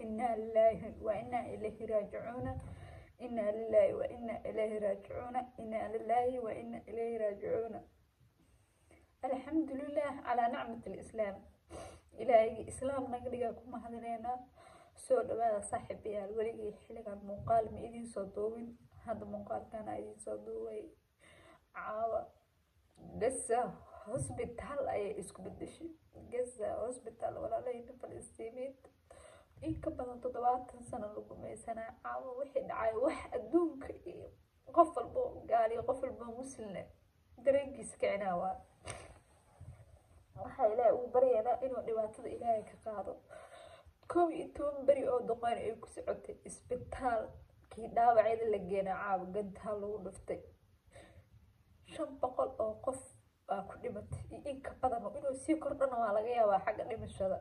inaa lilaahi wa inaa ilayhi raajicuuna inaa lilaahi wa inaa ilayhi raajicuuna inaa lilaahi wa inaa ilayhi raajicuuna alxamdulilah calaa nacmat alislaam ilaahaygi islaam naga dhigaa ku mahadineynaa soo dhawaada saaxiibayaal weligii xilligan muuqaal ma idiin soo duubin hadda muuqaalkana idiin soo duubay caawa gaza hosbitaal ayay isku bedeshay gaza hosbitaal walaalahayna falastiiniinta in ka badan toddobaatan sano lagu maysanaa caawa wixii dhacay wax adduunka iyo qof walbo gaaliyo qof walbo muslimne dareenkiisa kicinaa waa waxaa ilaahay ugu baryaynaa inuu dhibaatada ilaahay ka qaado koob iyo toban beri oo doqoyn ay ku socotay isbitaalkii dhaawacyada la geenaa caawa gantaal lagu dhuftay shan boqol oo qof baa ku dhimatay iyo in ka badan oo inuu sii kordhana waa laga yaabaa xagga dhimashada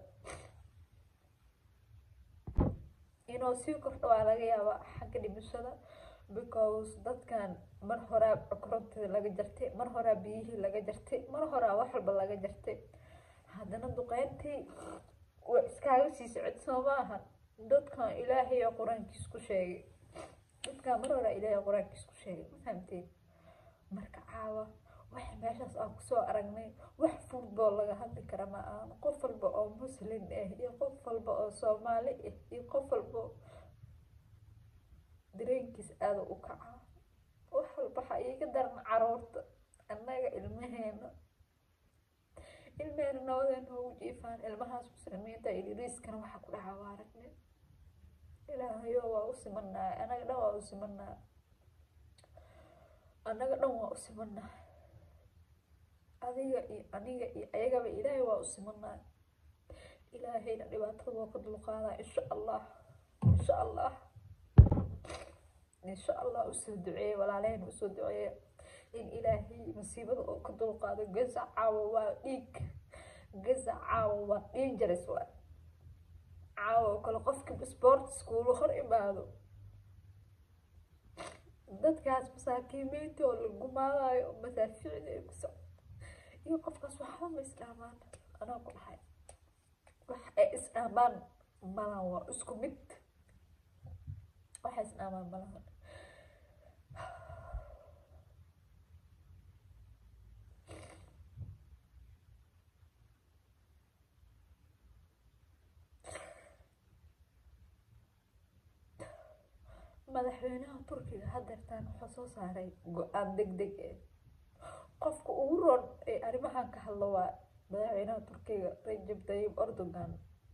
inuu sii kordho waa laga yaabaa xagga dhimashada because dadkan mar horaa korontada laga jartay mar horaa biyihii laga jartay mar horaa wax walba laga jartay haddana duqeyntii waa iskaaga sii socod soo maaha dadkan ilaahay oo qur-aankiis ku sheegay dadkan mar horaa ilaahay qur-aankiis ku sheegay ma fahamteen marka caawa wax meeshaas aan kusoo aragnay wax football laga hadli kara ma ahan qof walba oo muslim ah iyo qof walba oo soomaali ah iyo qof walba dareenkiis aada u kacaa wax walba waxaa iiga daran caruurta annaga ilmaheena ilmeheena nabadee noogu jiifaan ilmahaas muslimiinta idiriiskana waxaa ku dhahaa waa aragne ilaahayo waa u simanaa anaga dhan waa u simanaa annaga dhan waa u simanaa adiga iyo aniga iyo ayagaba ilaahay waa u simanaa ilaahayna dhibaatada waa ka dulqaadaa insha allah insha allah insha allah usoo duceeye walaalahayna usoo duceeye in ilaahay masiibada oo ka dulqaado gaza caawa waa dhiig gaza caawa waa dangerous waa caawa oo kale qofkii sport school hor imaado dadkaas masaakiimeynta oo la gumaadayo masaaficda ay ku socdo iyo qofkaas waxba ma isdhaamaan anaa ku dhahay wax ay isdhaamaan malan waa isku mid waxay isdhaamaan malahan madaxweynaha turkiga hadeertaan wuxuu soo saaray go-aan deg deg eh qofka ugu roon ee arrimahan ka hadlo waa madaxweynaha turkiga rajab tayyib erdogan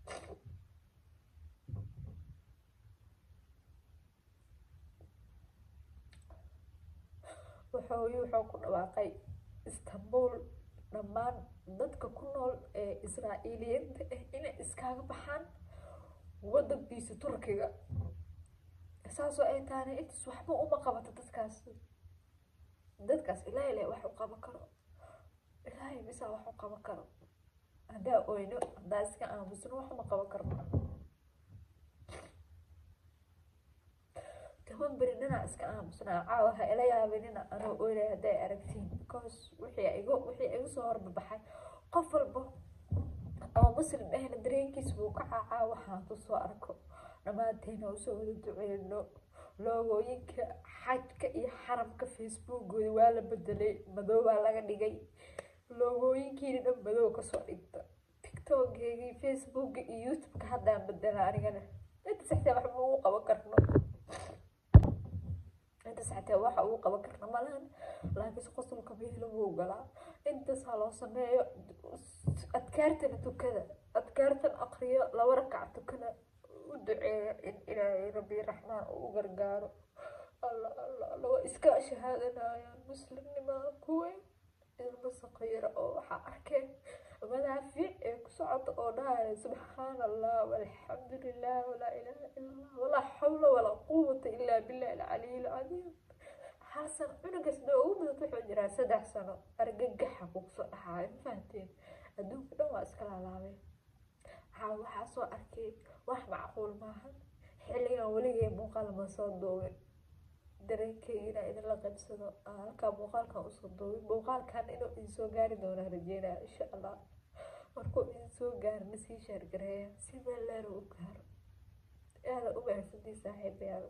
wuxuu wuxuu ku dhawaaqay istanbul dhammaan dadka ku nool ee israa'iiliyiinta ah inay iskaaga baxaan wadankiisa turkiga saasoo ay taana intaas waxba uma qabato dadkaas dadkaas ilaahay leh wax u qaban karo ilaahay bisa wax u qaban karo haddaa oyno haddaa iska aamusno wax uma qaban karno toban beri dhanaa iska aamusnaa caawa ha ila yaabinina anoo oynay hadday aragtiin because wixii igu wixii igu soo horbabaxay qof walba oo muslim ahna dareenkiis buu ka caacaa waxaan kusoo arko dhammaanteena usoo wada duceyno loogooyinka xajka iyo xaramka facebookooda waa la bedelay madoobaa laga dhigay loogooyinkiina dhan madow kasoo dhigta tiktokgeygii facebooka iyo youtubeka haddaan bedela anigana inta saxtee waxba ugu qaban karno inta saxtee waxa ugu qaban karno malahan laakiinse qosolka meela wuu galaa intaas ha loo sameeyo adkaartana tukada adkaartan aqriyo laba rakac tukada u duceeya in ilaahay rabbi raxmaan uu u gargaaro alla alla alla waa iska shahaadanayaan muslimnimada kuweyn ilmo saqiira oo waxaa arkeen madaafiic ee ku socota oo dhahaya subxaana allah walxamdu lilah walaa ilaaha ila allah walaa xawla walaa quwata ilaa billahi alcaliy alcadiim xasan cunugaas doo ugu mudad wuxuu jiraa saddex sano argagaxa kugsoo dhaxaayo ma fahanteen adduunka dhan waa iska laalaabeen haa waxaa soo arkay wax macquul maahan xilligan weligay muuqaal ma soo duubin dareenkeygiina idinla qaybsado halkaa muuqaalkan usoo duubin muuqaalkan inuu idinsoo gaari doonaa rajeynaya insha allah markuu idinsoo gaaro nasii shaargareeya si meel leer u gaaro aada u mahadsantii saaxiibayaal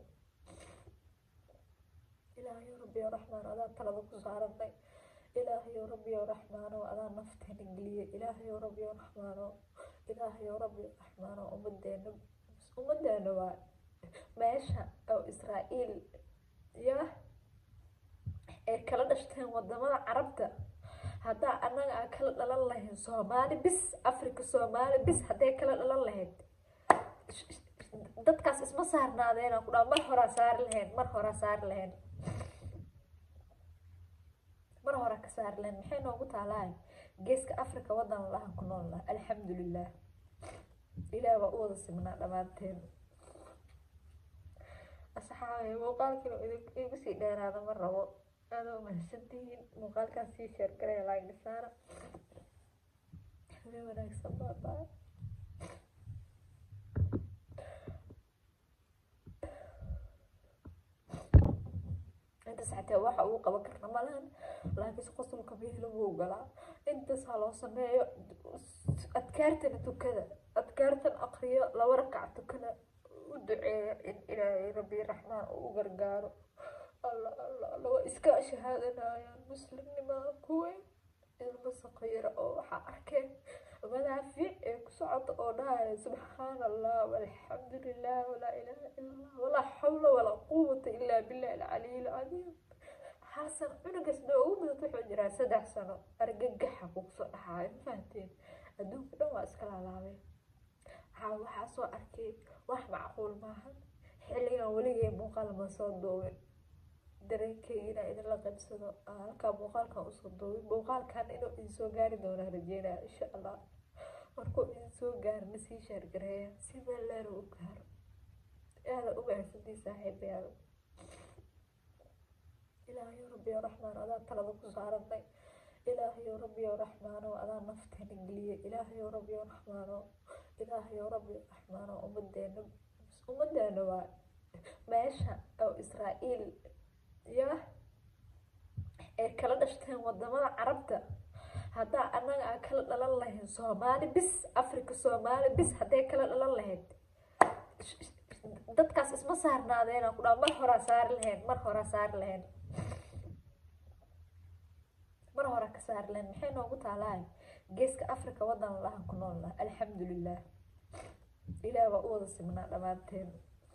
ilaahayo rabbiyo raxmaan adaa talada ku saaranay ilaahayo rabbiyo raxmaano adaa nafteena geliyay ilaahayo rabbiyo raxmaano ilaahayo rabbiyo raxmaano ummadeena ummadeena waa meesha oo israa'iil ya ay kala dhashteen wadamada carabta haddaa annaga aan kala dhalan lahayn soomaali bis africa soomaali bis hadday kala dhalan lahayd dadkaas isma saarnaadeen aan ku dhaha mar horaa saari lahayn mar horaa saari lahayn mar hore ka saari lahayn maxay noogu taalahay geeska africa wadan lahan ku nool lah alxamdulilah ilaah baa u wada signaa dhammaanteen asxaabe muuqaalkiina igu sii dheeraada ma rabo aada u mahadsantihiin muuqaalkaas sii sheergaraya laag dhisaana habeen wanaagsan baabaa intaas xataa waxa uu qaban karna malahan laakiinse qosolka meelo wuu galaa intaas ha loo sameeyo adkaartana tukada adkaartan aqriyo laba rakac tukada u duceeya in ilaahay rabbi raxmaan uu u gargaaro alla alla alla waa iska shahaadanayaan muslimnimaa kuwe ilmo saqayra oo waxaa arkeen madaafiic ee ku socota oo dhahaya subxaana allah walxamdu lilah walaa ilaaha ila allah walaa xawla walaa quwata ilaa billahi alcaliy alcadiim hal sano cunugaas dha ugu mudato wuxuu jiraa saddex sano argagaxa kugsoo dhaxaayo ma fahanteen adduunka dhan waa iska laalaabeen waxaa waxaa soo arkay wax macquul maahan xilligan weligay muuqaal ma soo duubin dareenkeygiina idinla qaybsado halkaa muuqaalkan usoo duubin muuqaalkan inuu idin soo gaari doonaa rajeynaya insha allah markuu idin soo gaaro na sii shaargareeya si meel leer u gaaro aada u mahadsantii saaxiibayaal ilaahayo rabbiyo raxmaan adaa talada ku saaranay ilaahayo rabbiyo raxmaano adaa nafteena geliyay ilaahayo rabbiyo raxmaano ilaahayo rabbiyo raxmaano ummadeena ummadeena waa meesha oo israa'iil ya ay kala dhashteen wadamada carabta haddaa annaga aan kala dhalan lahayn soomaali bis africa soomaali bis hadday kala dhalan lahayd dadkaas isma saarnaadeen aan ku dhaha mar horaa saari lahayn mar horaa saari lahayn mar hore ka saari lahayn maxay noogu taalahay geeska africa wadan lahan ku nool lah alxamdulilah ilaah baa u wada signaa dhammaanteen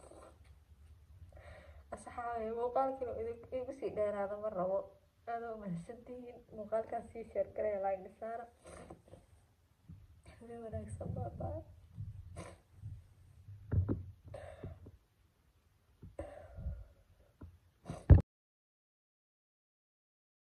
asxaabe muuqaalkiina igu sii dheeraada ma rabo aada u mahadsantihiin muuqaalkaas sii sheergaraya laag dhisaana habeen wanaagsan baabaa